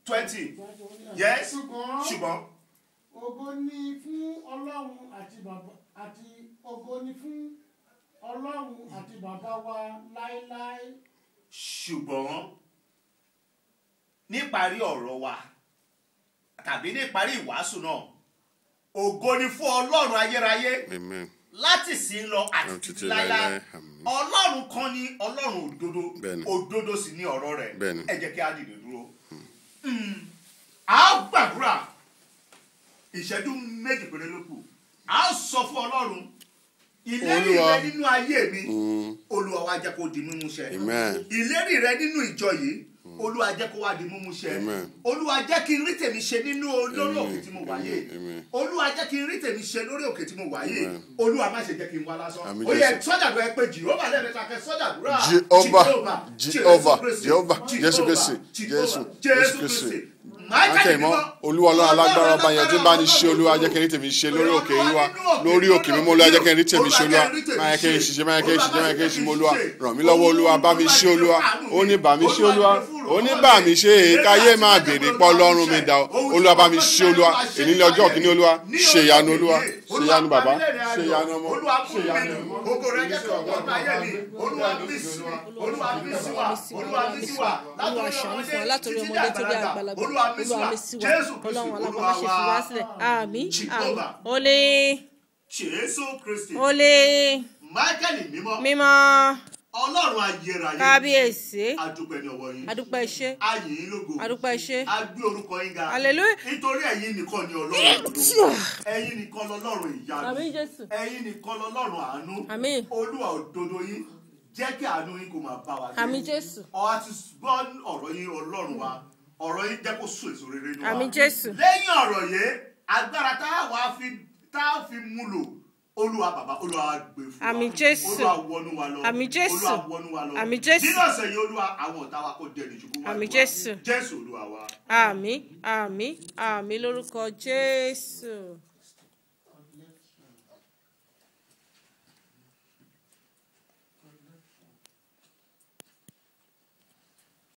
twenty yes ṣùgbọ́n ṣùgbọ́n ògo ni fún ọlọ́run àti bàbá àti ògo ni fún ọlọ́run àti bàbá wa láéláé ṣùgbọ́n níparí ọ̀rọ̀ wa tàbí níparí ìwàásù náà ògo ni fún ọlọ́run ayérayé amen láti sí lọ àti Àti títí títí láíláí láíláí, àmín. ọlọ́run kan ní ọlọ́run òdodo Bẹ́ẹ̀ni. òdodo sì ní ọ̀rọ̀ rẹ̀ Bẹ́ẹ̀ni. ẹ jẹ́ kí á dìde dúró. Mm. a ó gbàdúrà ìṣẹ́jú méjì péré ló kù a ó sọ fún ọlọ́run ìlérí Olúwa. rẹ nínú ayé mi Mm, olúwa wá jẹ́ kó di mímú ṣẹ amen ìlérí rẹ nínú ìjọ yìí olúwa jẹ́ kó wá di mímú ṣẹ Amen. olúwa jẹ́ kí n rí tèmi ṣe nínú lórí òkè tí mo wà yìí Amen. olúwa jẹ́ kí n rí tèmi ṣe lórí òkè tí mo wà yìí Amen. olúwa má ṣe jẹ́ kí n wá lásán Àmín ó yẹ Jésù. sọ́jà tó ẹ pé jìhóbà lẹ́ẹ̀mẹ́ta kẹ sọ́jà dúrà Jehovah, Jehovah, Jehovah, Jésù Kristi, Jésù, Jésù Kristi. akẹ́yìnmọ́ olúwa ọlọ́run alágbára ọba yẹn tí ń bá ní ṣe olúwa jẹ́ kí n rí tèmi ṣe lórí òkè yìí wá lórí òkè mímọ́ olúwa jẹ́ kí n rí tèmi ṣe olúwa máa yẹ kí n ṣiṣẹ́ máa yẹ kí n ṣiṣẹ́ máa yẹ kí n ṣe mọ́ olúwa ràn mí lọ́wọ́ olúwa bá mi ṣe olúwa ó ní bá mi ṣe olúwa ó ní bá mi ṣe èkáyé máa béèrè pọ́ lọ́rùn mi dà ó olúwa bá mi ṣe olúwa èyí ní ọjọ́ kìíní olúwa ṣe ìyanu olúwa ṣe ìyanu bàbá ṣe ìyanu ọmọ ṣe ìyanu ọmọ Ògo rẹ jẹ́ kí ọgbọ́n ọgbà ayé mi. Olúwa bí sí wa, Olúwa bí sí wa, Olúwa bí sí wa. Olúwa ṣàánú fún wa látòrí ọmọdé tó dé àgbàlagbà Olúwa bí sí wa. Olúwa mi sí wa Jésù Ọlọ́run Kristi, alágbára ṣe fi wá sílẹ̀ àmín àmín Jehovah. olè Jésù Kristi. olè Máíkẹ́lì mímọ́. mímọ́ Ọlọ́run ayérayé. kábíyèsí Adúpẹ́ ní ọwọ́ yín. adúpẹ́ iṣẹ́ Ayìn yín lógo. adúpẹ́ iṣẹ́ A gbé orúkọ yín ga. Hallelujah. Nítorí ẹ̀yin nìkan ni Ọlọ́run òdodo. Ẹ̀yin nìkan lọ́lọ́run ìyanu. àmín Jésù Ẹ̀yin nìkan lọ́lọ́run àánú. àmín Olúwa òdodo yín. Jẹ́ kí àánú yín kó máa bá wa gbé. àmín Jésù Ọ̀rọ̀ àti gbọ́ ọ̀rọ̀ yín Ọlọ́run wa. Ọ̀rọ̀ yín jẹ́ kó so èso rere nínú wa. àmín Jésù Lẹ́yìn ọ̀rọ̀ yìí, agbára tá a wá fi tá a fi mú lò. Olúwa bàbá Olúwa gbé fún wa. Àmín Jésù. Olúwa wọnú wa lọ. Àmín Jésù. Olúwa wọnú wa lọ. Àmín Jésù. Nínú ọ̀sẹ̀ yìí Olúwa àwọn ọ̀tá wa kò dẹni ṣubú wá. Àmín Jésù. Jésù Olúwa wa. àmín àmín àmín lórúkọ Jésù.